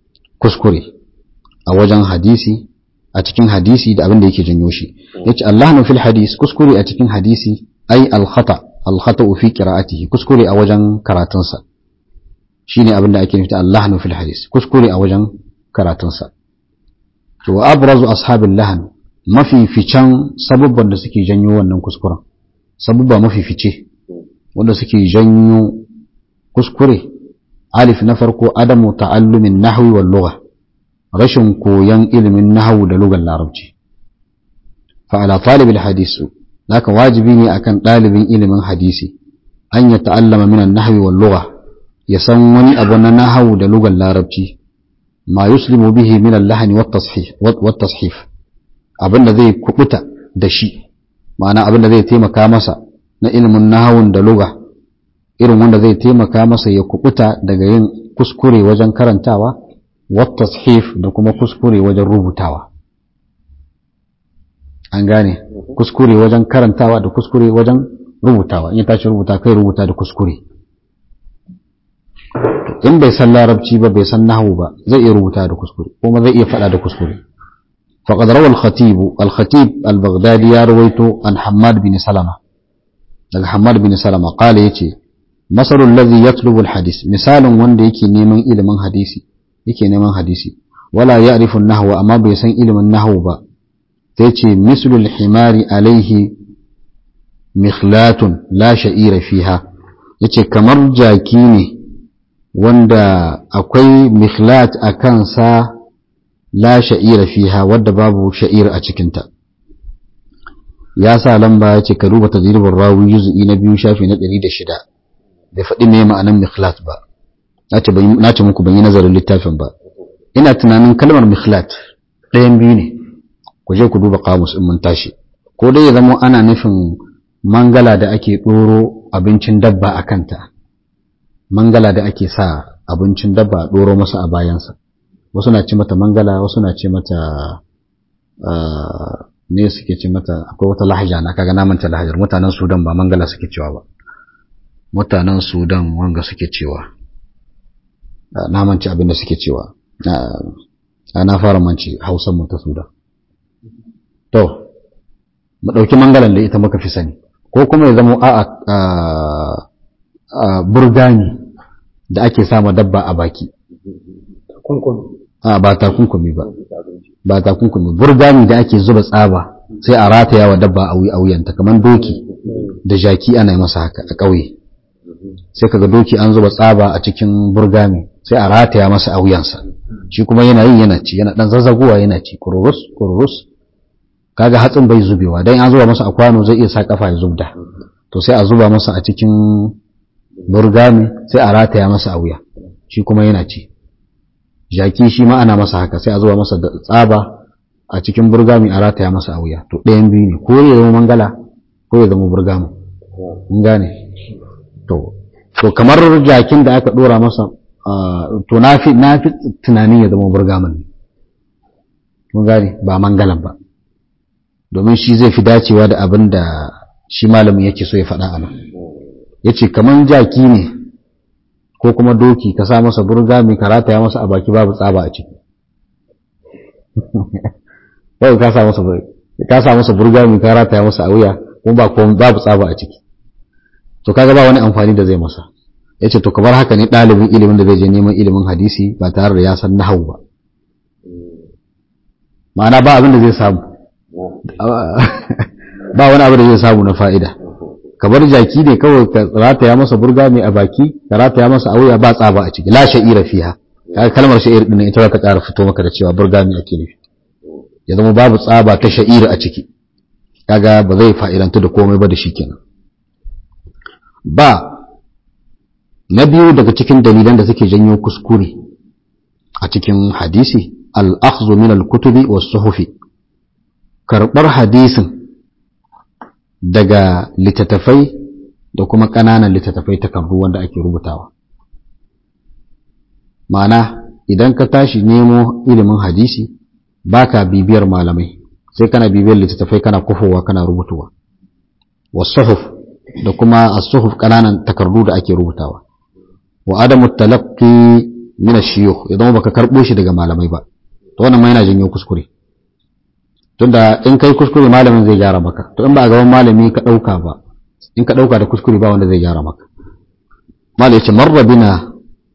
kuskure a wajen hadisi a cikin hadisi da abin da yake janyo shi yace allahnu fil hadis kuskure a cikin hadisi ai al khata al khata fi qira'atihi kuskure a wajen karatunsa shine abin da ake nufi allahnu fil hadis kuskure a wajen karatunsa to wa abrazu ashabil lahan mafi ficen sabubban da suke janyo wannan kuskuren sabubba mafi fice wanda suke janyo kuskure alif na farko adamu ta'allumin nahwi wal lugha rashin koyan ilimin nahwu da lugar larabci fa ala talibil hadisi haka wajibi ne akan dalibin ilimin hadisi an ya ta'allama min an-nahwi wal lugha ya san wani abu na nahwu da lugar larabci ma yuslimu bihi min al-lahn wat tashif wat tashif abinda zai kubuta da shi ma'ana abinda zai taimaka masa na ilimin nahawun da lugha irin wanda zai taimaka masa ya kubuta daga yin kuskure wajen karantawa والتصحيف da kuma kuskure wajen rubutawa an gane kuskure wajen karantawa da kuskure wajen rubutawa in ya tashi rubuta kai rubuta da kuskure in bai san larabci ba bai san nahwu ba zai iya rubuta da kuskure kuma zai iya faɗa da kuskure فقد روى الخطيب الخطيب البغدادي يا رويته عن حماد بن سلمة daga حماد بن سلمة قال يتي مثل الذي يطلب الحديث مثال wanda yake neman ilimin hadisi yake neman hadisi wala ya'rifu an-nahwa amma bai san ilimin nahwu ba sai ce mislul himari alaihi mikhlatun la sha'ira fiha yace kamar jaki ne wanda akwai mikhlat a kansa la sha'ira fiha wadda babu sha'ir a cikinta ya sa lamba yace ka duba tadribin rawi juz'i na biyu shafi na 106 bai faɗi me ma'anan mikhlat ba na ce muku ban yi nazarin littafin ba ina tunanin kalmar mikhlat ɗayan biyu ne ku je ku duba kamus in mun tashi ko dai ya zama ana nufin mangala da ake ɗoro abincin dabba a kanta mangala da ake sa abincin dabba a ɗoro masa a bayansa wasu na ce mata mangala wasu na ce mata ne suke ce mata akwai wata lahaja na kaga na manta lahajar mutanen sudan ba mangala suke cewa ba mutanen sudan wanga suke cewa na manci abin da suke cewa na fara manci hausan mu ta sudan to mu ɗauki mangalan da ita muka fi sani ko kuma ya zama a burgani da ake sama dabba a baki ba takunkumi ba ba takunkumi burgani da ake zuba tsaba sai a rataya wa dabba a wuyanta kamar doki da jaki ana masa haka a ƙauye sai kaga doki an zuba tsaba a cikin burgami sai a rataya masa a wuyansa shi kuma yana yi yana ci yana dan zazzagowa yana ci kururus kururus kaga hatsin bai zubewa dan an zuba masa a kwano zai iya sa kafa ya zubda to sai a zuba masa a cikin burgami sai a rataya masa a wuya shi kuma yana ci jaki shi ma ana masa haka sai a zuba masa da tsaba a cikin burgami a rataya masa a wuya to ɗayan biyu ne ko ya zama mangala ko ya zama burgami mun gane to to kamar jakin da aka dora masa to na fi na fi tunanin ya zama burgaman ne mun gane ba mangalan ba domin shi zai fi dacewa da abin da shi malamin yake so ya faɗa a nan ya ce kamar jaki ne ko kuma doki ka sa masa burgami ka rataya masa a baki babu tsaba a ciki yau ka sa masa ka sa masa burgami ka rataya masa a wuya kuma ba babu tsaba a ciki to kaga ba wani amfani da zai masa yace to kamar haka ne ɗalibin ilimin da zai je neman ilimin hadisi ba tare da ya san nahwu ba ma'ana ba abin da zai samu ba wani abu da zai samu na fa'ida kamar jaki ne kawai ka rataya masa burga mai a baki ka rataya masa a wuya ba tsaba a ciki la sha'ira fiha kaga kalmar sha'ir din ita ta ƙara fito maka da cewa burga mai ake nufi ya zama babu tsaba ta sha'ira a ciki kaga ba zai fa'idantu da komai ba da shi kenan ba na biyu daga cikin dalilan da suke janyo kuskure a cikin hadisi al-akhdhu min al-kutubi was-suhufi karbar hadisin daga littattafai da kuma ƙananan littattafai takardu wanda ake rubutawa ma'ana idan ka tashi nemo ilimin hadisi baka bibiyar malamai sai kana bibiyar littattafai kana kufowa kana rubutuwa was-suhuf da kuma as-suhuf ƙananan takardu da ake rubutawa wa adamu talaqqi min ash-shuyukh ya zama baka karbo shi daga malamai ba to wannan ma yana janyo kuskure tunda in kai kuskure malamin zai gyara maka to in ba a gaban malami ka dauka ba in ka dauka da kuskure ba wanda zai gyara maka malai yace marra bina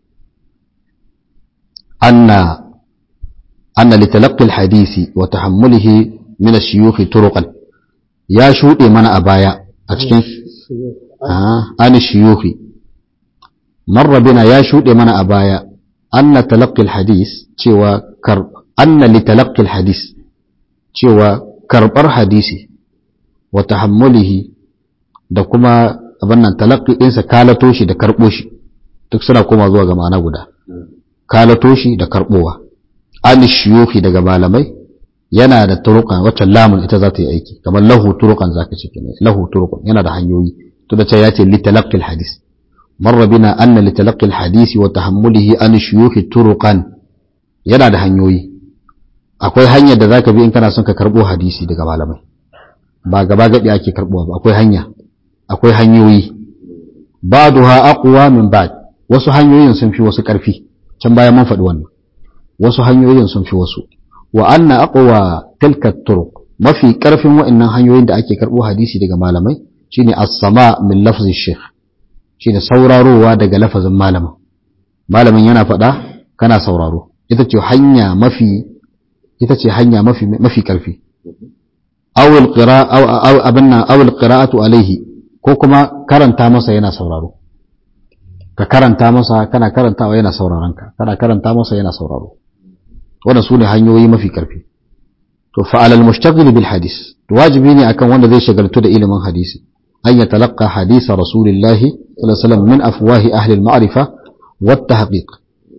anna anna litalaqi al-hadisi wa tahammulihi min ash-shuyukh turuqan ya shude mana a baya a cikin an shuyukh marra bina ya shude mana a baya anna talaqqi al-hadis cewa kar anna litalaqi al-hadis cewa karɓar hadisi wa tahammulihi da kuma abin nan talaqqi ɗinsa kalato shi da karɓo shi duk suna koma zuwa ga ma'ana guda kalato shi da karɓowa an shiyuhi daga malamai yana da turukan wacce lamun ita za ta yi aiki kamar lahu turukan zaka ce kenan lahu turukan yana da hanyoyi to da ce ya ce li talaqqi hadis marra bina anna li talaqqi hadisi wa tahammulihi an shiyuhi turukan yana da hanyoyi akwai hanyar da zaka bi in kana son ka karbo hadisi daga malamai ba gaba gadi ake karbowa ba akwai hanya akwai hanyoyi ba'daha aqwa min ba'd wasu hanyoyin sun fi wasu karfi can baya mun faɗi wannan wasu hanyoyin sun fi wasu wa anna aqwa tilka turuq mafi karfin wa'annan hanyoyin da ake karbo hadisi daga malamai shine as-sama min lafzi shaykh shine saurarowa daga lafazin malamin malamin yana faɗa kana sauraro ita ce hanya mafi ita ce hanya mafi mafi karfi awul qira'a aw abinna awul qira'atu alaihi ko kuma karanta masa yana sauraro ka karanta masa kana karantawa yana sauraron ka kana karanta masa yana sauraro wannan su ne hanyoyi mafi karfi to fa alal mushtaghil bil hadis wajibi ne akan wanda zai shagaltu da ilimin hadisi an ya talaqqa hadisa rasulillahi sallallahu alaihi wasallam min afwahi ahli al ma'rifa wat tahqiq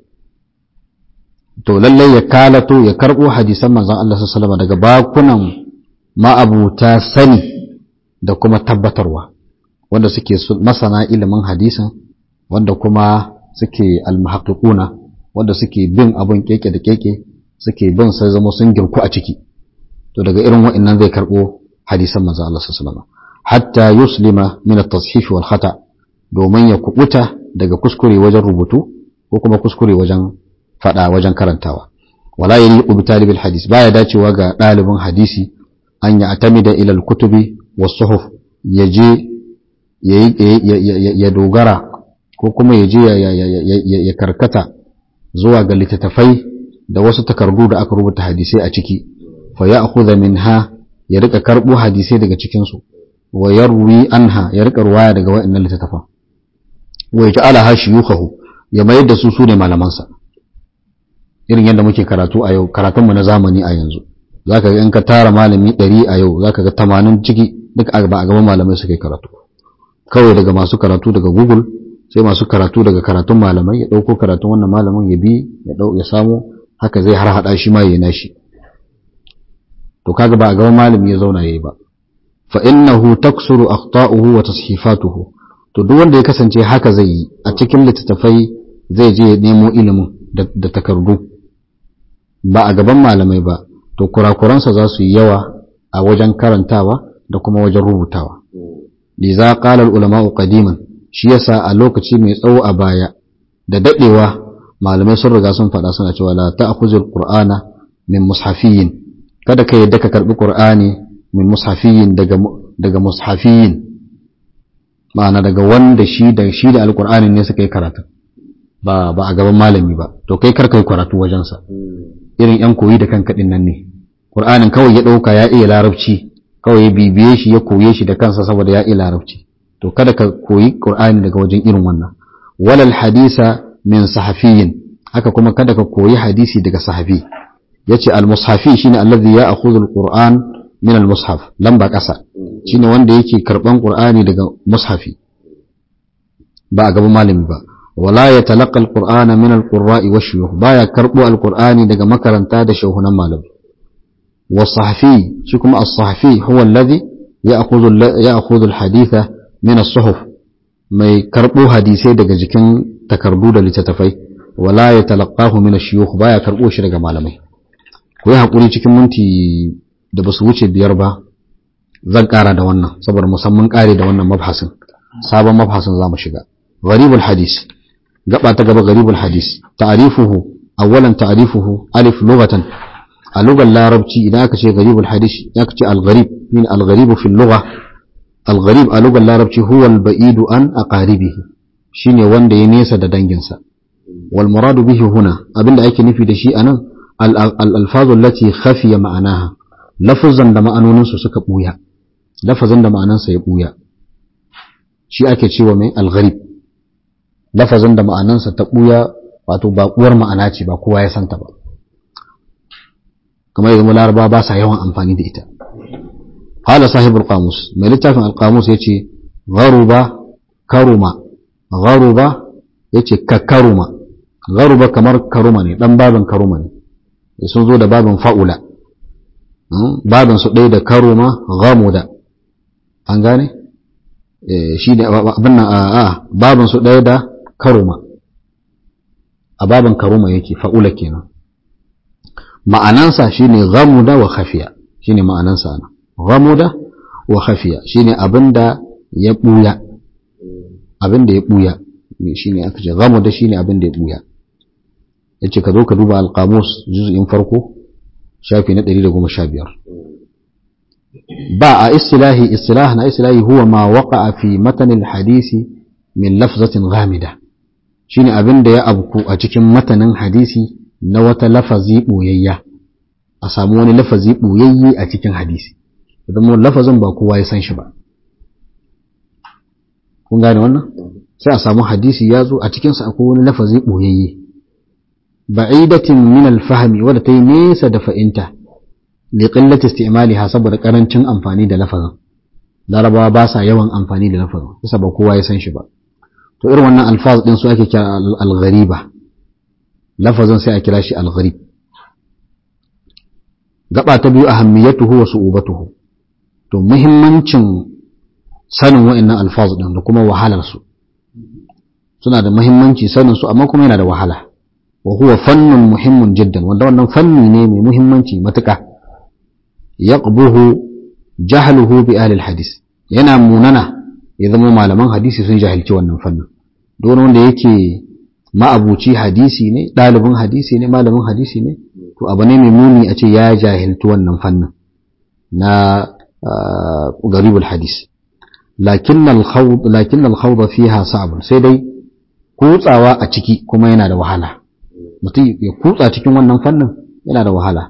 to lallai ya kalato ya karbo hadisan manzon Allah sallallahu alaihi daga bakunan ma'abuta sani da kuma tabbatarwa wanda suke masana ilimin hadisin wanda kuma suke almuhaqqiquna wanda suke bin abun keke da keke suke bin sai zama sun girku a ciki to daga irin wa'annan zai karbo hadisan manzon Allah sallallahu alaihi hatta yuslima min at-tashif wal khata domin ya kubuta daga kuskure wajen rubutu ko kuma kuskure wajen faɗa wajen karantawa wala yaliqu bi talibil hadis baya dacewa ga ɗalibin hadisi an ya atamida ila al-kutubi was-suhuf yaje ya dogara ko kuma yaje ya karkata zuwa ga littattafai da wasu takardu da aka rubuta hadisai a ciki fa ya'khudha minha ya rika karbo hadisai daga cikin su wa yarwi anha ya rika ruwaya daga wa'annan littattafan wa yaj'alaha shuyukhahu ya mayar da su sune malamansa irin yadda muke karatu a yau karatunmu na zamani a yanzu zaka ga in ka tara malami ɗari a yau zaka ga tamanin ciki duk ba a gaban malamai suka yi karatu kawai daga masu karatu daga google sai masu karatu daga karatun malamai ya ɗauko karatun wannan malamin ya bi ya ɗau ya samu haka zai har haɗa shi ma ya nashi to kaga ba a gaban malami ya zauna yayi ba fa innahu taksuru akhta'uhu wa tashifatuhu to duk wanda ya kasance haka zai yi a cikin littattafai zai je ya nemo ilimin da takardu ba a gaban malamai ba to kurakuransa za su yi yawa a wajen karantawa da kuma wajen rubutawa liza qala al ulama qadiman shi yasa a lokaci mai tsawo a baya da dadewa malamai sun riga sun faɗa suna cewa la ta'khuzul qur'ana min mushafiyin kada ka yadda ka karbi qur'ani min mushafiyin daga daga mushafiyin ma'ana daga wanda shi da shi da alqur'ani ne suka yi karatu ba ba a gaban malami ba to kai kar kai karatu wajensa irin yan koyi da kanka din nan ne qur'anin kawai ya dauka ya iya larabci kawai ya bibiye shi ya koye shi da kansa saboda ya iya larabci to kada ka koyi qur'ani daga wajen irin wannan walal hadisa min sahafiyin haka kuma kada ka koyi hadisi daga sahabi yace al mushafi shine allazi ya akhudhu al qur'an min al mushaf lamba kasa shine wanda yake karban qur'ani daga mushafi ba a gaban malami ba ولا يتلقى القرآن من القراء والشيوخ بايا كربو القرآن دقا مكرنتا دا شوهنا مالب والصحفي شكم الصحفي هو الذي يأخذ, يأخذ الحديث من الصحف ما كربو حديثي دقا جكين تكربو دا لتتفي ولا يتلقاه من الشيوخ بايا كربو شرقا مالمي kuyi haƙuri cikin minti da ba su wuce biyar ba zan ƙara da wannan saboda musamman ƙare da wannan mabhasin sabon mabhasin za mu shiga gharibul hadis gaba ta gaba garibul hadis ta'rifuhu awwalan ta'rifuhu alif lughatan a lugar larabci idan aka ce garibul hadis ya ce al-gharib min al-gharib fi al-lugha al-gharib a lugar larabci huwa al-ba'idu an aqaribihi shine wanda ya nesa da danginsa wal muradu bihi huna abinda ake nufi da shi anan al-alfazu allati khafiya ma'anaha lafazan da ma'anoninsu suka buya lafazin da ma'anansa ya buya shi ake cewa mai al-gharib lafazin da ma'anansa ta buya wato baƙuwar ma'ana ce ba kowa ya santa ba kamar yanzu laraba ba sa yawan amfani da ita hala sahibul qamus mai littafin al-qamus yace gharuba karuma gharuba yace ka karuma gharuba kamar karuma ne dan babin karuma ne sun zo da babin fa'ula babin su ɗaya da karuma ghamuda an gane shi ne abin nan a babin su ɗaya da karuma a babin karuma yake fa'ula kenan ma'anansa shine ghamuda wa khafiya shine ma'anansa ana ghamuda wa khafiya shine abinda ya buya abinda ya buya shine aka ce ghamuda shine abinda ya buya yace ka zo ka duba al-qamus juz'in farko shafi na 115 ba a istilahi istilah na istilahi huwa ma waqa'a fi matan al-hadisi min lafzatin ghamida shine abinda ya abku a cikin matanin hadisi na wata lafazi ɓoyayya a samu wani lafazi ɓoyayye a cikin hadisi idan lafazin ba kowa ya san shi ba kun gane wannan sai a samu hadisi ya zo a cikinsa akwai wani lafazi ɓoyayye ba'idatin min alfahmi wadda ta yi nesa da fa'inta li qillati isti'maliha saboda karancin amfani da lafazin larabawa ba sa yawan amfani da lafazin kusa ba kowa ya san shi ba to irin wannan alfaz din su ake kira al-ghariba lafazin sai a kira shi al-gharib gaba ta biyu ahammiyatuhu wa su'ubatuhu to muhimmancin sanin wa'annan alfaz din da kuma wahalar su suna da muhimmanci sanin su amma kuma yana da wahala wa huwa fannun muhimmun jiddan wanda wannan fanni ne mai muhimmanci matuƙa yaqbuhu jahluhu bi ahli al-hadis yana munana ya zama malaman hadisi sun jahilci wannan fannin don wanda yake ma'abuci hadisi ne ɗalibin hadisi ne malamin hadisi ne to abu ne mai muni a ce ya jahilci wannan fannin na garibul hadis lakin al-khawd fiha sa'b sai dai kutsawa a ciki kuma yana da wahala mutum ya kutsa cikin wannan fannin yana da wahala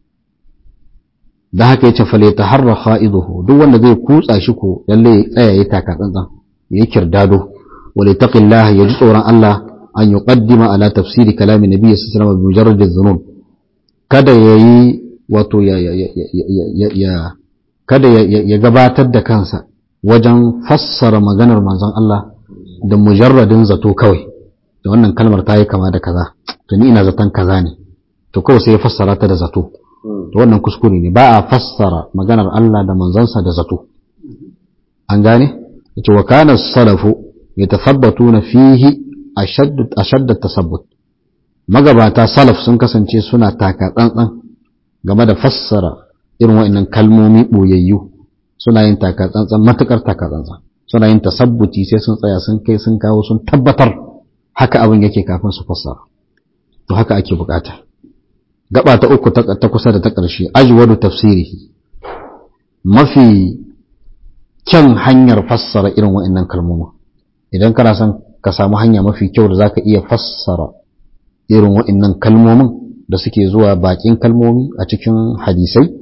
da haka yace fale taharra kha'iduhu duk wanda zai kutsa shi ko lalle ya tsaya ya taka tsantsan ya kirdado wale taqillah ya ji tsoron Allah an yuqaddima ala tafsiri kalami nabi sallallahu alaihi wasallam bi mujarrad adh-dhunun kada yayi wato ya ya ya kada ya gabatar da kansa wajen fassara maganar manzon Allah da mujarradin zato kawai da wannan kalmar ta yi kama da kaza to ni ina zaton kaza ne to kawai sai ya fassara ta da zato to wannan kuskure ne ba a fassara maganar Allah da manzansa da zato an gane yace wa kana salafu yatathabbatuna fihi ashadd ashadd tasabbut magabata salaf sun kasance suna taka tsantsan game da fassara irin wa'annan kalmomi boyayyu suna yin taka tsantsan matukar taka tsantsan suna yin tasabbuti sai sun tsaya sun kai sun kawo sun tabbatar haka abin yake kafin su fassara to haka ake bukata gaba ta uku ta kusa da ta ƙarshe ajwadu tafsirihi mafi kyan hanyar fassara irin wa'annan kalmomi idan kana son ka samu hanya mafi kyau da zaka iya fassara irin wa'annan kalmomin da suke zuwa bakin kalmomi a cikin hadisai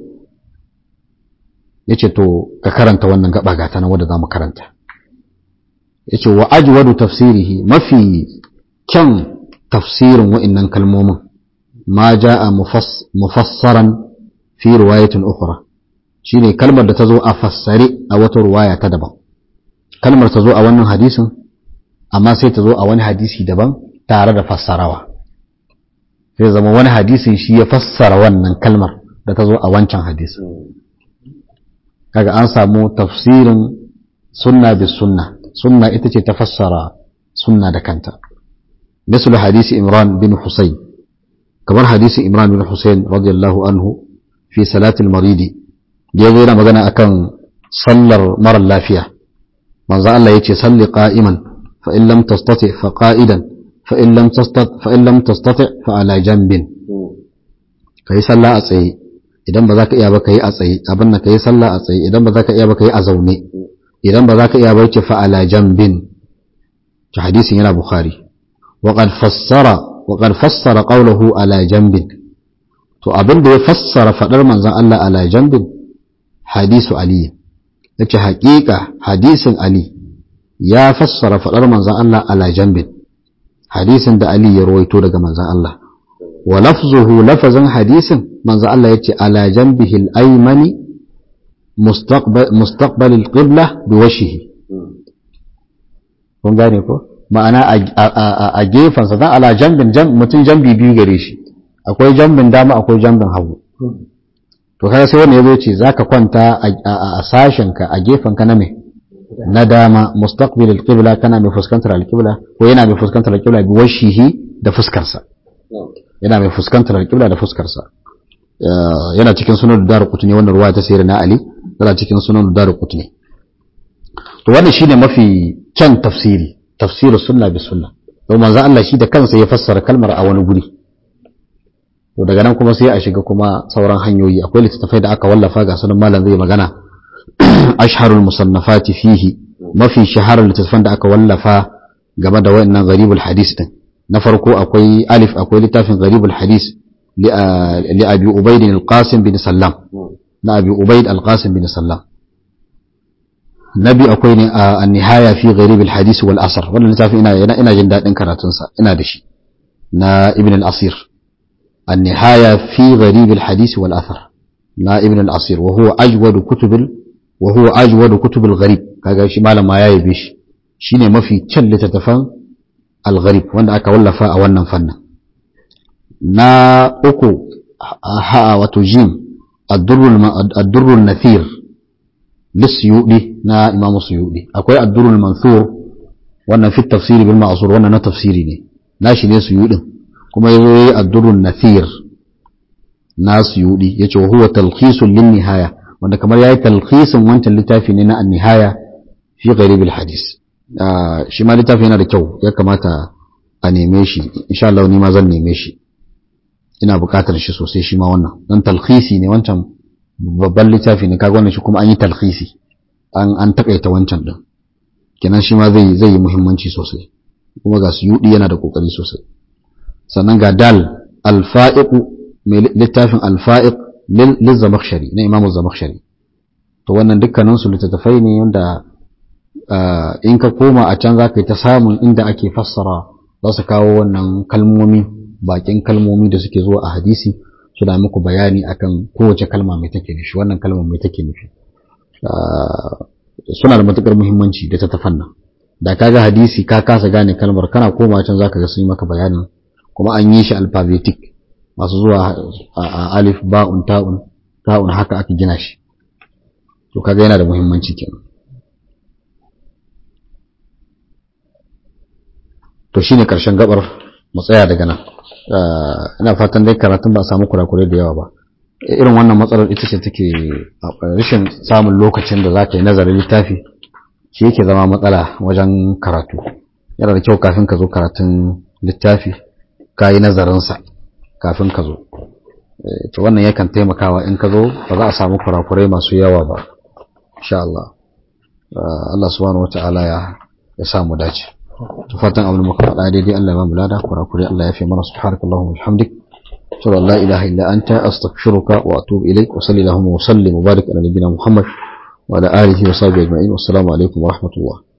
yace to ka karanta wannan gaba gata na wanda zamu karanta yace wa ajwadu tafsirihi mafi kyan tafsirin wa'annan kalmomin ma jaa mufassaran fi riwayatin ukhra shine kalmar da ta zo a fassare a wata ruwaya ta daban kalmar ta zo a wannan hadisin amma sai ta zo a wani hadisi daban tare da fassarawa sai zama wani hadisin shi ya fassara wannan kalmar da ta zo a wancan hadisin kaga an samu tafsirin sunna bis sunna sunna ita ce ta fassara sunna da kanta misal hadisi imran bin husayn kamar hadisi imran bin husayn radiyallahu anhu fi salatil maridi da yazo yana magana akan sallar mara lafiya manzo Allah yace salli qa'iman fa in lam tastati fa qa'idan fa in lam tastati fa in lam tastati fa ala janbin kai sallah a tsaye idan ba za ka iya ba kai a tsaye abin nan kai sallah a tsaye idan ba za ka iya ba kai a zaune idan ba za ka iya ba ce fa ala janbin ta hadisin yana bukhari wa qad fassara wa qad fassara qawluhu ala janbin to abin da ya fassara fadar manzon Allah ala janbin hadisu ali yace haƙiƙa hadisin ali ya fassara fadar manzon Allah ala janbin hadisin da ali ya rawaito daga manzon Allah wa lafzuhu lafazin hadisin manzon Allah yace ala janbihi al-aymani mustaqbal mustaqbal al-qibla biwajhihi kun gane ko ma'ana a gefensa dan ala jambin mutum jambi biyu gare shi akwai jambin dama akwai jambin hagu to kaga sai wanda yazo ce zaka kwanta a sashen ka a gefen ka na me na dama mustaqbil alqibla kana mai fuskantar alqibla ko yana mai fuskantar alqibla bi washihi da fuskar sa yana mai fuskantar alqibla da fuskar sa yana cikin sunan darqutni wannan ruwa ta sayyidina ali yana cikin sunan darqutni to wannan shine mafi kyan tafsiri tafsirin sunna bi sunna don manzo Allah shi da kansa ya fassara kalmar a wani guri to daga nan kuma sai a shiga kuma sauran hanyoyi akwai littattafai da aka wallafa ga sunan malam zai magana ashharul musannafati fihi mafi shaharar littattafan da aka wallafa game da wayannan gharibul hadis din na farko akwai alif akwai littafin gharibul hadis li abi ubayd al-qasim bin sallam na abi ubayd al-qasim bin sallam nabi akwai ne a nihaya fi gharib al-hadis wal asr wannan littafin ina ina jin dadin karatun sa ina da shi na ibn al-asir النهاية في غريب الحديث والأثر نا ابن الأصير وهو أجود كتب ال... وهو أجود كتب الغريب كاغا شي مالا ما yayi bishi shine mafi kyan littattafan al-gharib wanda aka wallafa a wannan fannin na uku ha wato jim ad-durr an-nathir lisuyudi na imam suyudi akwai ad-durr al-manthur wannan fi tafsiri bil ma'sur wannan na tafsiri ne nashi ne suyudin kuma yazo yayi ad-durrun nathir nasu yudi yace huwa talkhisun lin nihaya wanda kamar yayi talkhisin wancan littafi ne na an-nihaya fi gharib al-hadis shi ma littafi yana da kyau ya kamata a neme shi insha Allah ni ma zan neme shi ina buƙatar shi sosai shi ma wannan dan talkhisi ne wancan babban littafi ne kaga wannan shi kuma an yi talkhisi an an takaita wancan din kenan shi ma zai zai yi muhimmanci sosai kuma ga su yudi yana da kokari sosai sannan ga dal alfa'iq mai littafin alfa'iq lil zamakhshari na imamu zamakhshari to wannan dukkanin su littattafai ne wanda in ka koma a can zaka yi ta samun inda ake fassara za su kawo wannan kalmomi bakin kalmomi da suke zuwa a hadisi suna muku bayani akan kowace kalma mai take nufi wannan kalma mai take nufi suna da matukar muhimmanci da ta tafanna da kaga hadisi ka kasa gane kalmar kana koma can zaka ga sun yi maka bayanin kuma an yi shi alphabetic masu zuwa a alif ba'un ta'un ta'un haka aka gina shi to kaga yana da muhimmanci kenan to shine karshen gabar mu tsaya daga nan ina fatan dai karatun ba a samu kurakurai da yawa ba irin wannan matsalar ita ce take rashin samun lokacin da za ka yi nazarin littafi shi yake zama matsala wajen karatu yana da kyau kafin ka zo karatun littafi ka yi nazarinsa kafin ka zo to wannan yakan taimakawa in ka zo ba za a samu kurakurai masu yawa ba insha Allah Allah subhanahu wata'ala ya ya samu dace to fatan abin muka faɗa daidai Allah ya ba mu lada kurakurai Allah ya fi mana subhanakallahumma wa bihamdik أشهد أن لا إله إلا أنت أستغفرك وأتوب إليك وصلي اللهم وسلم وبارك على نبينا محمد وعلى آله وصحبه أجمعين والسلام عليكم ورحمة الله